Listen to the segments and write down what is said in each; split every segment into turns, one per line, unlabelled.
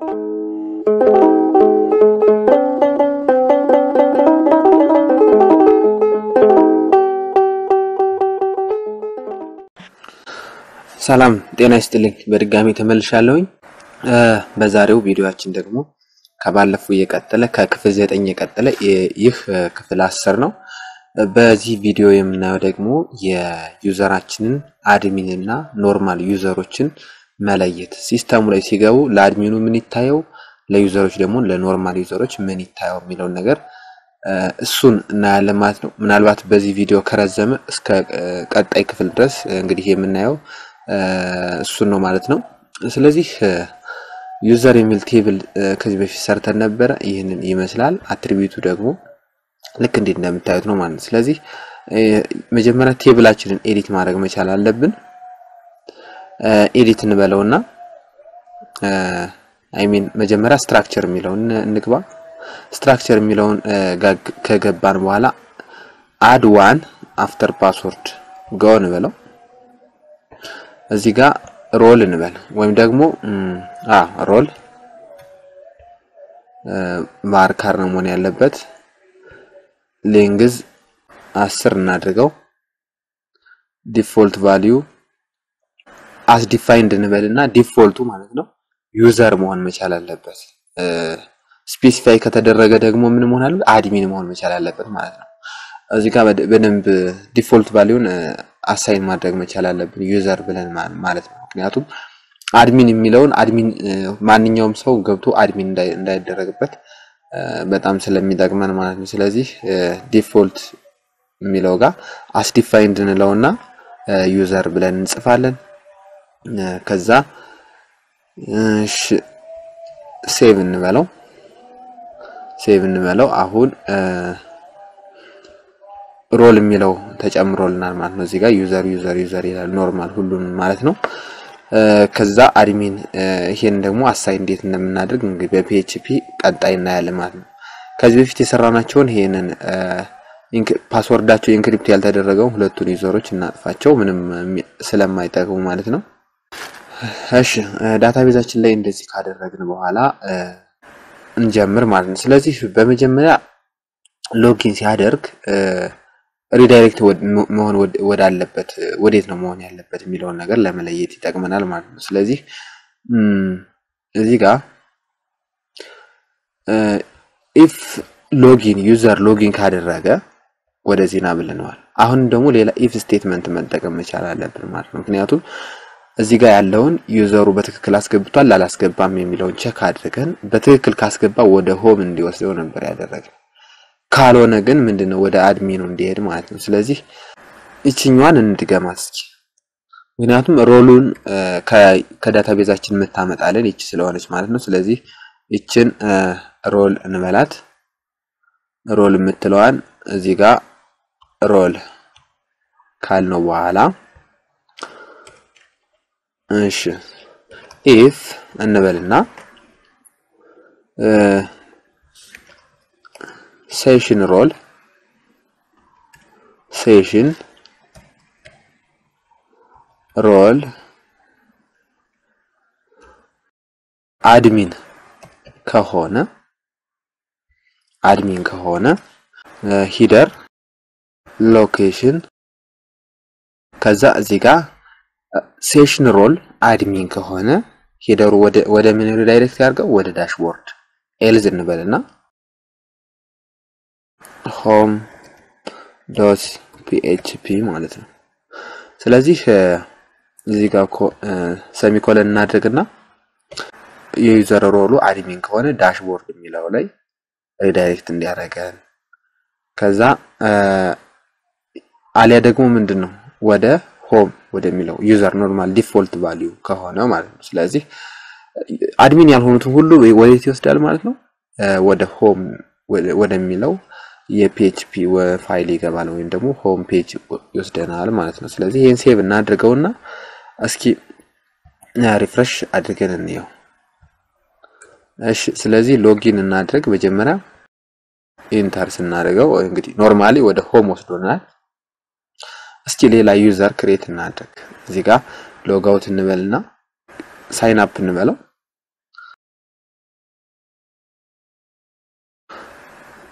ሰላም ጤና ይስጥልኝ። በድጋሚ ተመልሻለሁኝ። በዛሬው ቪዲዮአችን ደግሞ ከባለፈው የቀጠለ ከክፍል ዘጠኝ የቀጠለ ይህ ክፍል አስር ነው። በዚህ ቪዲዮ የምናየው ደግሞ የዩዘራችንን አድሚን እና ኖርማል ዩዘሮችን መለየት ሲስተሙ ላይ ሲገቡ ለአድሚኑ ምን ይታየው፣ ለዩዘሮች ደግሞ ለኖርማል ዩዘሮች ምን ይታየው የሚለውን ነገር እሱን እናያለን ማለት ነው። ምናልባት በዚህ ቪዲዮ ከረዘመ እስከ ቀጣይ ክፍል ድረስ እንግዲህ የምናየው እሱን ነው ማለት ነው። ስለዚህ ዩዘር የሚል ቴብል ከዚህ በፊት ሰርተን ነበረ። ይህንን ይመስላል። አትሪቢዩቱ ደግሞ ልክ እንዴት እንደምታዩት ነው ማለት ነው። ስለዚህ መጀመሪያ ቴብላችንን ኤዲት ማድረግ መቻል አለብን። ኤዲት እንበለውና አይ ሚን መጀመሪያ ስትራክቸር የሚለውን እንግባ። ስትራክቸር የሚለውን ከገባን በኋላ አድ ዋን አፍተር ፓስወርድ ጎ እንበለው። እዚህ ጋር ሮል እንበል ወይም ደግሞ አ ሮል ማርካር ነው መሆን ያለበት። ሌንግዝ አስር እናድርገው። ዲፎልት ቫልዩ አስ ዲፋይንድ እንበልና ዲፎልቱ ማለት ነው ዩዘር መሆን መቻል አለበት። ስፔሲፋይ ከተደረገ ደግሞ ምን መሆን አለበት? አድሚን መሆን መቻል አለበት ማለት ነው። እዚህ ጋር በደንብ ዲፎልት ቫልዩን አሳይን ማድረግ መቻል አለብን ዩዘር ብለን ማለት ነው። ምክንያቱም አድሚን የሚለውን አድሚን ማንኛውም ሰው ገብቶ አድሚን እንዳይደረግበት በጣም ስለሚጠቅመን ማለት ነው። ስለዚህ ዲፎልት የሚለው ጋር አስዲፋይንድ እንለውና ዩዘር ብለን እንጽፋለን። ከዛ ሴቭ እንበለው ሴቭ እንበለው አሁን ሮል የሚለው ተጨምሮልናል ማለት ነው። እዚህ ጋር ዩዘር ዩዘር ዩዘር ይላል ኖርማል ሁሉንም ማለት ነው። ከዛ አድሚን ይሄን ደግሞ አሳይ እንዴት እንደምናደርግ እንግዲህ በፒኤችፒ ቀጣይ እናያለን ማለት ነው። ከዚህ በፊት የሰራናቸውን ይሄንን ፓስወርዳቸው ኢንክሪፕት ያልተደረገው ሁለቱን ዩዘሮች እናጥፋቸው ምንም ስለማይጠቅሙ ማለት ነው። እሺ ዳታቤዛችን ላይ እንደዚህ ካደረግን በኋላ እንጀምር ማለት ነው። ስለዚህ በመጀመሪያ ሎጊን ሲያደርግ ሪዳይሬክት መሆን ወዳለበት ወዴት ነው መሆን ያለበት የሚለውን ነገር ለመለየት ይጠቅመናል ማለት ነው። ስለዚህ እዚህ ጋር ኢፍ ሎጊን ዩዘር ሎጊን ካደረገ ወደዚህ ና ብለነዋል። አሁን ደግሞ ሌላ ኢፍ ስቴትመንት መጠቀም መቻል አለብን ማለት ነው። ምክንያቱም እዚህ ጋር ያለውን ዩዘሩ በትክክል አስገብቷል አላስገባም የሚለውን ቸክ አድርገን በትክክል ካስገባ ወደ ሆም እንዲወስደው ነበር ያደረግነው። ካልሆነ ግን ምንድነው ወደ አድሚኑ እንዲሄድ ማለት ነው። ስለዚህ ይችኛዋን እንድገማት እስኪ። ምክንያቱም ሮሉን ከዳታቤዛችን የምታመጣለን ይቺ ስለሆነች ማለት ነው። ስለዚህ ይችን ሮል እንበላት። ሮል የምትለዋን እዚህ ጋር ሮል ካልነው በኋላ እሺ ኢፍ እንበልና ሴሽን ሮል ሴሽን ሮል አድሚን ከሆነ አድሚን ከሆነ ሂደር ሎኬሽን ከዛ እዚህ ጋር ሴሽን ሮል አድሚን ከሆነ ሂደሩ ወደ ወደ ምን ዳይሬክት ያድርገው ወደ ዳሽቦርድ ኤልዝ እንበልና ሆም ዶት ፒኤችፒ ማለት ነው። ስለዚህ እዚህ ጋር ሰሚኮለን እናድርግና የዩዘር ሮሉ አድሚን ከሆነ ዳሽቦርድ የሚለው ላይ ሪዳይሬክት እንዲያደርገን ከዛ አሊያ ደግሞ ምንድን ነው ወደ ሆም ወደሚለው ዩዘር ኖርማል ዲፎልት ቫሊዩ ከሆነ ማለት ነው። ስለዚህ አድሚን ያልሆኑትን ሁሉ ወዴት ይወስዳል ማለት ነው? ወደ ሆም ወደሚለው የፒኤችፒ ፋይል ይገባል ወይም ደግሞ ሆም ፔጅ ይወስደናል ማለት ነው። ስለዚህ ይህን ሴቭ እናድርገውና እስኪ ሪፍሬሽ አድርገን እንየው። እሺ፣ ስለዚህ ሎጊን እናድርግ። መጀመሪያ ኢንተር ስናደርገው እንግዲህ ኖርማሊ ወደ ሆም ወስዶናል። እስኪ ሌላ ዩዘር ክሬት እናድርግ። እዚህ ጋር ሎጋውት እንበልና ሳይን አፕ እንበለው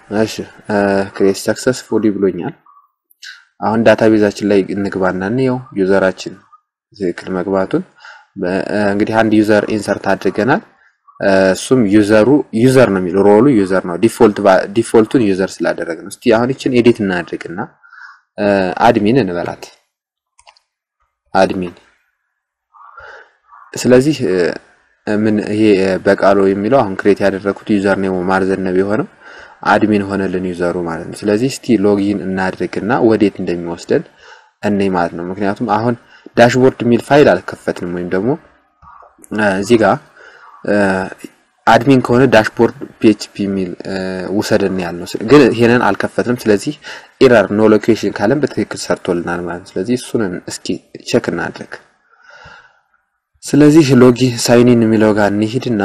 እሺ ክሬት ሰክሰስፉሊ ብሎኛል። አሁን ዳታቤዛችን ላይ እንግባና እንየው ዩዘራችን ትክክል መግባቱን። እንግዲህ አንድ ዩዘር ኢንሰርት አድርገናል። እሱም ዩዘሩ ዩዘር ነው የሚለው ሮሉ ዩዘር ነው። ዲፎልት ዲፎልቱን ዩዘር ስላደረግ ነው። እስቲ አሁን ይችን ኤዲት እናድርግና አድሚን እንበላት አድሚን። ስለዚህ ምን ይሄ በቃሉ የሚለው አሁን ክሬት ያደረኩት ዩዘር ኔሙ ማርዘነብ የሆነው አድሚን ሆነልን ዩዘሩ ማለት ነው። ስለዚህ እስቲ ሎጊን እናድርግና ወዴት እንደሚወስደን እኔ ማለት ነው። ምክንያቱም አሁን ዳሽቦርድ የሚል ፋይል አልከፈትንም ወይም ደግሞ እዚህ ጋር አድሚን ከሆነ ዳሽቦርድ ፒኤችፒ የሚል ውሰድን ያልነው ግን ይሄንን አልከፈትንም። ስለዚህ ኤረር ኖ ሎኬሽን ካለን በትክክል ሰርቶልናል ማለት ነው። ስለዚህ እሱን እስኪ ቼክ እናድርግ። ስለዚህ ሎጊ ሳይኒን የሚለው ጋር እንሂድና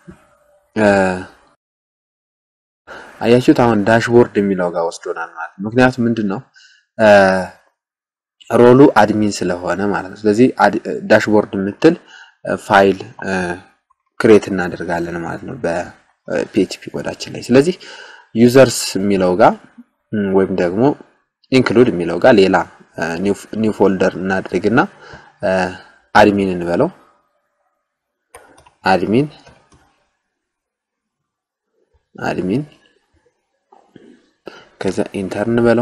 አያችሁት አሁን ዳሽቦርድ የሚለው ጋር ወስዶናል ማለት ነው። ምክንያቱም ምንድን ነው ሮሉ አድሚን ስለሆነ ማለት ነው። ስለዚህ ዳሽቦርድ የምትል ፋይል ክሬት እናደርጋለን ማለት ነው በፒኤችፒ ኮዳችን ላይ። ስለዚህ ዩዘርስ የሚለው ጋር ወይም ደግሞ ኢንክሉድ የሚለው ጋር ሌላ ኒው ፎልደር እናድርግና አድሚን እንበለው አድሚን አድሚን ከዛ ኢንተር እንበለው።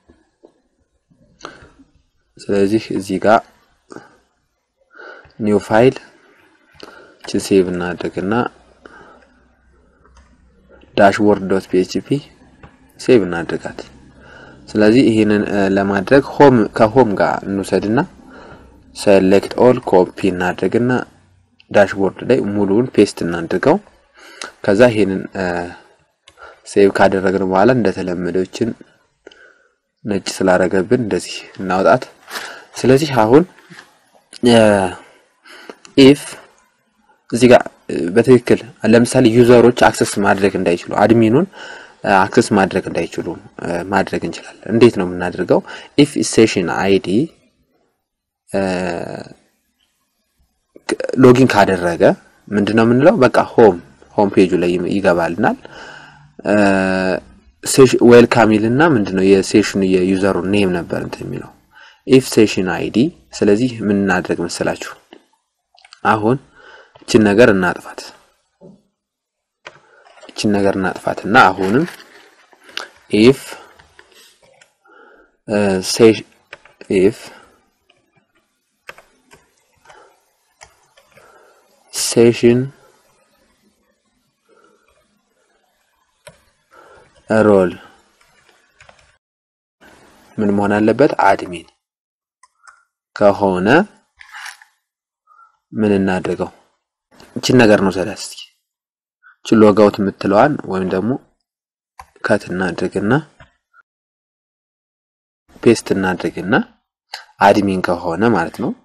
ስለዚህ እዚህ ጋር ኒው ፋይል ችን ሴቭ እናድርግና ዳሽቦርድ ዶት ፒኤችፒ ሴቭ እናድርጋት። ስለዚህ ይህንን ለማድረግ ሆም ከሆም ጋር እንውሰድና ሴሌክት ኦል ኮፒ እናድርግና ዳሽቦርድ ላይ ሙሉውን ፔስት እናድርገው። ከዛ ይሄንን ሴቭ ካደረግን በኋላ እንደተለመደችን ነጭ ስላደረገብን እንደዚህ እናውጣት። ስለዚህ አሁን ኢፍ እዚህ ጋር በትክክል ለምሳሌ ዩዘሮች አክሰስ ማድረግ እንዳይችሉ አድሚኑን አክሰስ ማድረግ እንዳይችሉ ማድረግ እንችላለን። እንዴት ነው የምናደርገው? ኢፍ ሴሽን አይዲ ሎጊን ካደረገ ምንድን ነው የምንለው? በቃ ሆም ሆም ፔጁ ላይ ይገባልናል። ዌልካም ይልና ምንድን ነው የሴሽኑ የዩዘሩ ኔም ነበር እንትን የሚለው ኢፍ ሴሽን አይዲ። ስለዚህ ምን እናድረግ መሰላችሁ? አሁን እችን ነገር እናጥፋት። እችን ነገር እናጥፋት እና አሁንም ኢፍ ኢፍ ሴሽን ሮል ምን መሆን አለበት? አድሚን ከሆነ ምን እናድርገው? እችን ነገር ነው ሰዳ እስኪ እችን ሎጋውት የምትለዋን ወይም ደግሞ ከት እናድርግና ፔስት እናድርግና አድሚን ከሆነ ማለት ነው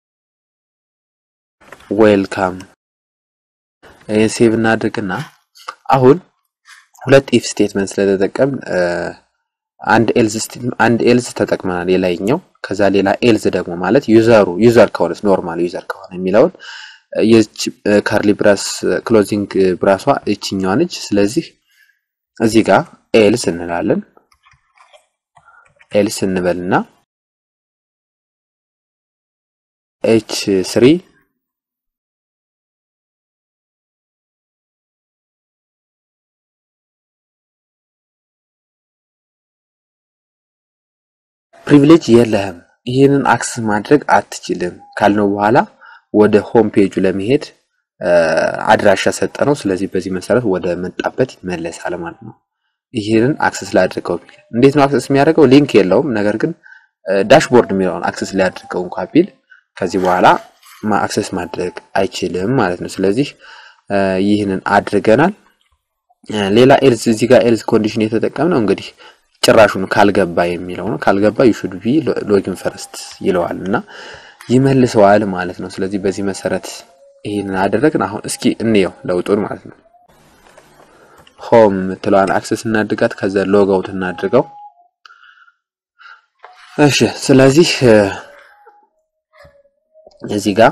ዌልካም ይህን ሴቭ እናድርግና አሁን ሁለት ኢፍ ስቴትመንት ስለተጠቀም አንድ ኤልዝ አንድ ኤልዝ ተጠቅመናል የላይኛው ከዛ ሌላ ኤልዝ ደግሞ ማለት ዩዘሩ ዩዘር ከሆነ ኖርማል ዩዘር ከሆነ የሚለውን የች ካርሊ ብራስ ክሎዚንግ ብራሷ እችኛዋ ነች። ስለዚህ እዚህ ጋር ኤልስ እንላለን። ኤልስ እንበልና ኤች ስሪ ፕሪቪሌጅ የለህም ይህንን አክሰስ ማድረግ አትችልም ካልነው በኋላ ወደ ሆም ፔጁ ለመሄድ አድራሻ ሰጠ ነው። ስለዚህ በዚህ መሰረት ወደ መጣበት ይመለሳል ማለት ነው። ይህንን አክሰስ ላድርገው ቢል እንዴት ነው አክሰስ የሚያደርገው? ሊንክ የለውም። ነገር ግን ዳሽቦርድ የሚለውን አክሰስ ሊያድርገው እንኳ ቢል ከዚህ በኋላ አክሰስ ማድረግ አይችልም ማለት ነው። ስለዚህ ይህንን አድርገናል። ሌላ ኤልዝ እዚህ ጋር ኤልዝ ኮንዲሽን የተጠቀምነው እንግዲህ ጭራሹን ካልገባ የሚለው ነው። ካልገባ ዩ ሹድ ቢ ሎጊን ፈርስት ይለዋል እና ይመልሰዋል ማለት ነው። ስለዚህ በዚህ መሰረት ይህንን አደረግን። አሁን እስኪ እንየው ለውጡን ማለት ነው። ሆም የምትለዋን አክሰስ እናድርጋት፣ ከዛ ሎግ አውት እናድርገው። እሺ ስለዚህ እዚህ ጋር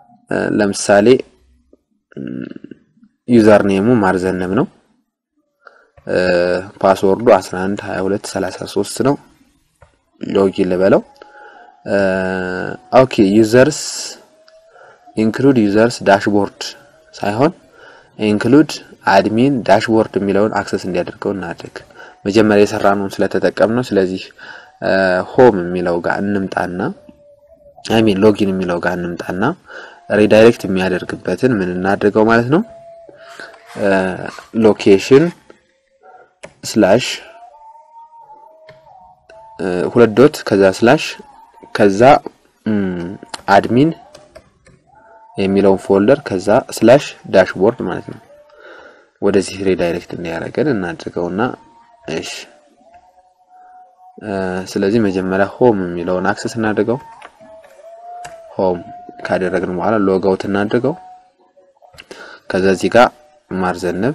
ለምሳሌ ዩዘር ኔሙ ማርዘነብ ነው። ፓስወርዱ 11 22 33 ነው። ሎጊን ልበለው። ኦኬ ዩዘርስ ኢንክሉድ ዩዘርስ ዳሽቦርድ ሳይሆን ኢንክሉድ አድሚን ዳሽቦርድ የሚለውን አክሰስ እንዲያደርገው እናድርግ። መጀመሪያ የሰራነውን ስለተጠቀም ነው። ስለዚህ ሆም የሚለው ጋር እንምጣና አይ ሚን ሎጊን የሚለው ጋር እንምጣና ሪዳይሬክት የሚያደርግበትን ምን እናድርገው ማለት ነው ሎኬሽን ስላሽ ሁለት ዶት ከዛ ስላሽ ከዛ አድሚን የሚለውን ፎልደር ከዛ ስላሽ ዳሽቦርድ ማለት ነው። ወደዚህ ሪዳይሬክት እንዲያደርገን እናድርገውና እሺ። ስለዚህ መጀመሪያ ሆም የሚለውን አክሰስ እናድርገው። ሆም ካደረግን በኋላ ሎጋውት እናድርገው። ከዛ እዚህ ጋር ማርዘነብ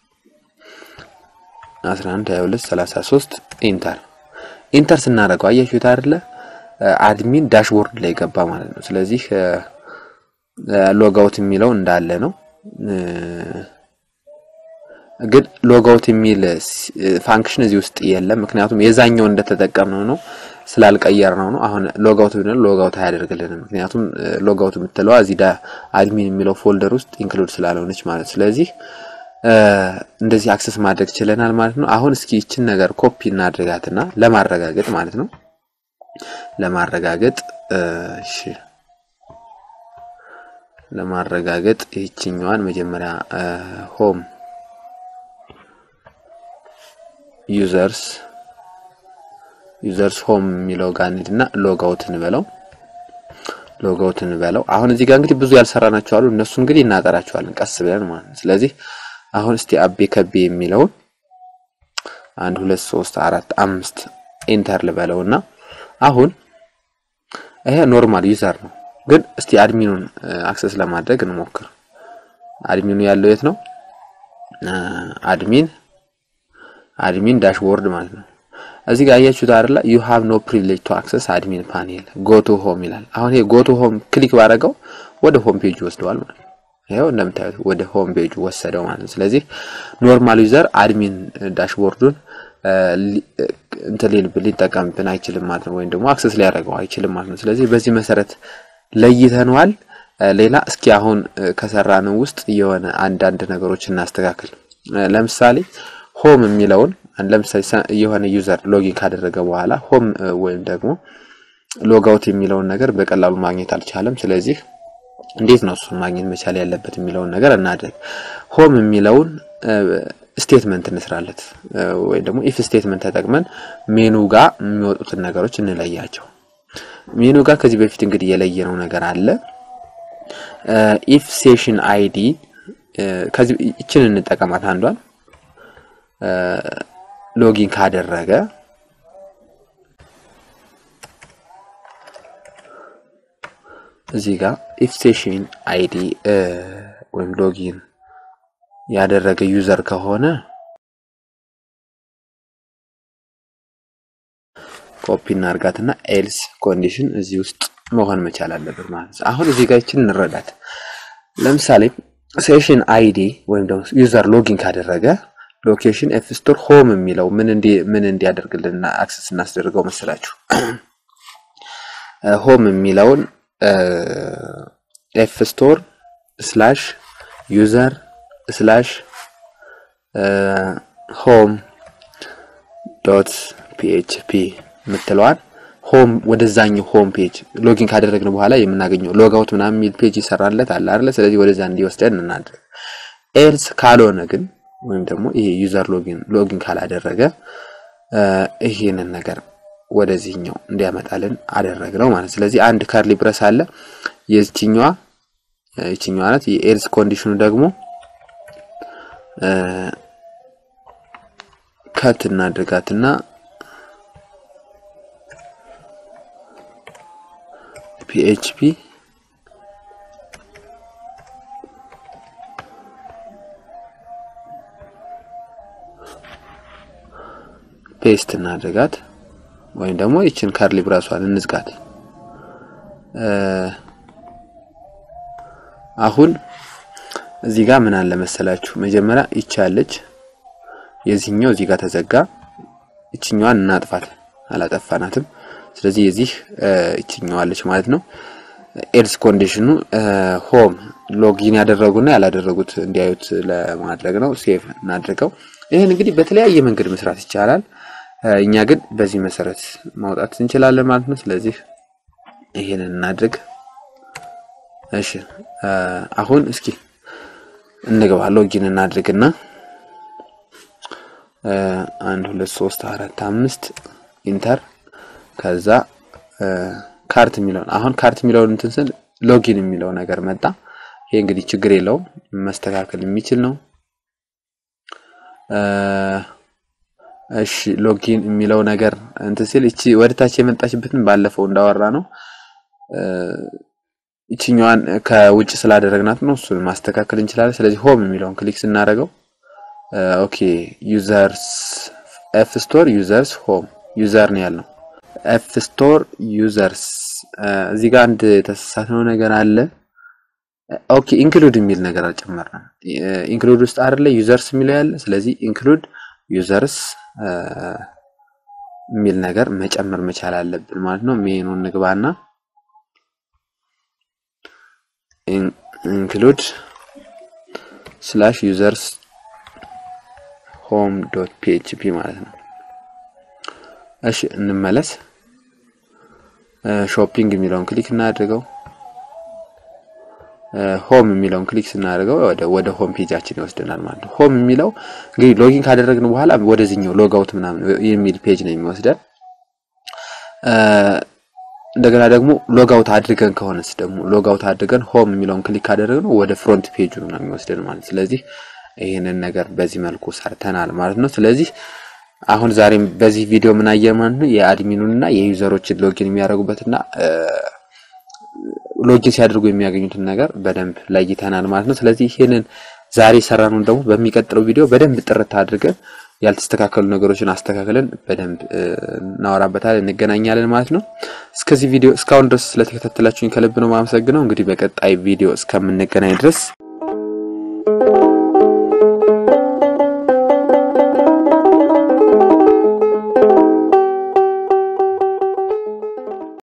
11 22 33 ኢንተር ኢንተር ስናደርገው አያችሁት አይደለ? አድሚን ዳሽቦርድ ላይ ገባ ማለት ነው። ስለዚህ ሎጋውት የሚለው እንዳለ ነው። ግን ሎጋውት የሚል ፋንክሽን እዚህ ውስጥ የለም። ምክንያቱም የዛኛው እንደተጠቀምነው ነው ስላልቀየር ነው ነው። አሁን ሎጋውት ብንል ሎጋውት አያደርግልንም። ምክንያቱም ሎጋውት የምትለዋ እዚህ ዳ አድሚን የሚለው ፎልደር ውስጥ ኢንክሉድ ስላልሆነች ማለት ስለዚህ እንደዚህ አክሰስ ማድረግ ችለናል ማለት ነው። አሁን እስኪ ይችን ነገር ኮፒ እናድርጋትና ለማረጋገጥ ማለት ነው ለማረጋገጥ እሺ ለማረጋገጥ ይህችኛዋን መጀመሪያ ሆም ዩዘርስ ዩዘርስ ሆም የሚለው ጋር እንሂድና ሎጋውት እንበለው ሎጋውት እንበለው። አሁን እዚህ ጋር እንግዲህ ብዙ ያልሰራናቸው አሉ። እነሱ እንግዲህ እናጠራቸዋለን ቀስ ብለን ማለት ነው። ስለዚህ አሁን እስቲ አቤ ከቤ የሚለውን አንድ ሁለት ሶስት አራት አምስት ኢንተር ልበለውና አሁን ይሄ ኖርማል ዩዘር ነው። ግን እስቲ አድሚኑን አክሰስ ለማድረግ እንሞክር። አድሚኑ ያለው የት ነው? አድሚን አድሚን ዳሽቦርድ ማለት ነው። እዚህ ጋር አያችሁት አይደለ? ዩ ሃቭ ኖ ፕሪቪሌጅ ቱ አክሰስ አድሚን ፓኔል ጎ ቱ ሆም ይላል። አሁን ይሄ ጎ ቱ ሆም ክሊክ ባደረገው ወደ ሆም ፔጅ ወስደዋል ማለት ነው። ይሄው እንደምታዩት ወደ ሆም ፔጅ ወሰደው ማለት ነው። ስለዚህ ኖርማል ዩዘር አድሚን ዳሽቦርዱን እንትን ሊጠቀምብን አይችልም ማለት ነው። ወይም ደግሞ አክሰስ ሊያደርገው አይችልም ማለት ነው። ስለዚህ በዚህ መሰረት ለይተነዋል። ሌላ እስኪ አሁን ከሰራን ውስጥ የሆነ አንዳንድ ነገሮች እናስተካክል። ለምሳሌ ሆም የሚለውን ለምሳሌ የሆነ ዩዘር ሎጊን ካደረገ በኋላ ሆም ወይም ደግሞ ሎጋውት የሚለውን ነገር በቀላሉ ማግኘት አልቻለም። ስለዚህ እንዴት ነው እሱን ማግኘት መቻል ያለበት የሚለውን ነገር እናድርግ። ሆም የሚለውን ስቴትመንት እንስራለት ወይም ደግሞ ኢፍ ስቴትመንት ተጠቅመን ሜኑ ጋር የሚወጡትን ነገሮች እንለያቸው። ሜኑ ጋር ከዚህ በፊት እንግዲህ የለየነው ነገር አለ። ኢፍ ሴሽን አይዲ ከዚህ ይችን እንጠቀማት አንዷን ሎጊን ካደረገ እዚህ ጋር ኢፍ ሴሽን አይዲ ወይም ሎጊን ያደረገ ዩዘር ከሆነ ኮፒ እናርጋትና ኤልስ ኮንዲሽን እዚህ ውስጥ መሆን መቻል አለበት ማለት ነው። አሁን እዚህ ጋር ይችን እንረዳት። ለምሳሌ ሴሽን አይዲ ወይም ደግሞ ዩዘር ሎጊን ካደረገ ሎኬሽን ኤፍ ስቶር ሆም የሚለው ምን እንዲ ምን እንዲያደርግልን አክሰስ እናስደርገው መሰላችሁ? ሆም የሚለውን ኤፍ ስቶር ስላሽ ዩዘር ስላሽ ሆም ዶት ፒኤችፒ የምትለዋን ሆም ወደዛኛው ሆም ፔጅ ሎጊን ካደረግን በኋላ የምናገኘው ሎጋውት ምናምን የሚል ፔጅ ይሰራለት አለ አይደለ? ስለዚህ ወደዛ እንዲወስደን እናድርግ። ኤልስ ካልሆነ ግን ወይም ደግሞ ይሄ ዩዘር ሎጊን ሎጊን ካላደረገ ይሄንን ነገር ወደዚህኛው እንዲያመጣልን አደረግነው ማለት። ስለዚህ አንድ ከርሊ ብረስ አለ የዚህኛዋ ይችኛዋ ናት። የኤልስ ኮንዲሽኑ ደግሞ ከት እናድርጋትና ፒኤችፒ ፔስት እናድርጋት ወይም ደግሞ ይችን ከርሊ ብራሷን እንዝጋት። አሁን እዚህ ጋር ምን አለ መሰላችሁ፣ መጀመሪያ ይቻለች የዚህኛው እዚህ ጋር ተዘጋ። እችኛዋን እናጥፋት፣ አላጠፋናትም። ስለዚህ የዚህ እችኛዋለች ማለት ነው። ኤልስ ኮንዲሽኑ ሆም ሎጊን ያደረጉና ያላደረጉት እንዲያዩት ለማድረግ ነው። ሴቭ እናድርገው። ይህን እንግዲህ በተለያየ መንገድ መስራት ይቻላል። እኛ ግን በዚህ መሰረት ማውጣት እንችላለን ማለት ነው። ስለዚህ ይሄንን እናድርግ። እሺ አሁን እስኪ እንግባ። ሎጊን እናድርግና አንድ ሁለት ሶስት አራት አምስት ኢንተር ከዛ ካርት የሚለውን አሁን ካርት የሚለውን እንትን ስል ሎጊን የሚለው ነገር መጣ። ይሄ እንግዲህ ችግር የለውም መስተካከል የሚችል ነው። እሺ ሎጊን የሚለው ነገር እንትን ሲል እቺ ወደታች የመጣችበትን ባለፈው እንዳወራ ነው ይችኛዋን ከውጭ ስላደረግናት ነው። እሱን ማስተካከል እንችላለን። ስለዚህ ሆም የሚለውን ክሊክ ስናደርገው ኦኬ ዩዘርስ ኤፍ ስቶር ዩዘርስ ሆም ዩዘር ነው ያልነው። ኤፍ ስቶር ዩዘርስ እዚህ ጋር አንድ የተሳሳትነው ነገር አለ። ኦኬ ኢንክሉድ የሚል ነገር አልጨመርንም። ኢንክሉድ ውስጥ አይደለ ዩዘርስ የሚለው ያለ። ስለዚህ ኢንክሉድ ዩዘርስ የሚል ነገር መጨመር መቻል አለብን ማለት ነው። ሜኑን ንግባና ኢንክሉድ ስላሽ ዩዘርስ ሆም ዶት ፒኤችፒ ማለት ነው። እሺ እንመለስ። ሾፒንግ የሚለውን ክሊክ እናድርገው። ሆም የሚለውን ክሊክ ስናደርገው ወደ ወደ ሆም ፔጃችን ይወስደናል ማለት ነው። ሆም የሚለው እንግዲህ ሎጊን ካደረግን በኋላ ወደዚህኛው ሎጋውት ምናምን የሚል ፔጅ ነው የሚወስደን። እንደገና ደግሞ ሎጋውት አድርገን ከሆነስ ደግሞ ሎጋውት አድርገን ሆም የሚለውን ክሊክ ካደረግነው ወደ ፍሮንት ፔጁ ነው የሚወስደን ማለት ስለዚህ ይህንን ነገር በዚህ መልኩ ሰርተናል ማለት ነው። ስለዚህ አሁን ዛሬም በዚህ ቪዲዮ ምን አየን ማለት ነው የአድሚኑን እና የዩዘሮችን ሎጊን የሚያደርጉበትና ሎጊን ሲያደርጉ የሚያገኙትን ነገር በደንብ ለይተናል ማለት ነው። ስለዚህ ይህንን ዛሬ ሰራነውን ደግሞ በሚቀጥለው ቪዲዮ በደንብ ጥርት አድርገን ያልተስተካከሉ ነገሮችን አስተካክለን በደንብ እናወራበታለን፣ እንገናኛለን ማለት ነው። እስከዚህ ቪዲዮ እስካሁን ድረስ ስለተከታተላችሁኝ ከልብ ነው የማመሰግነው። እንግዲህ በቀጣይ ቪዲዮ እስከምንገናኝ ድረስ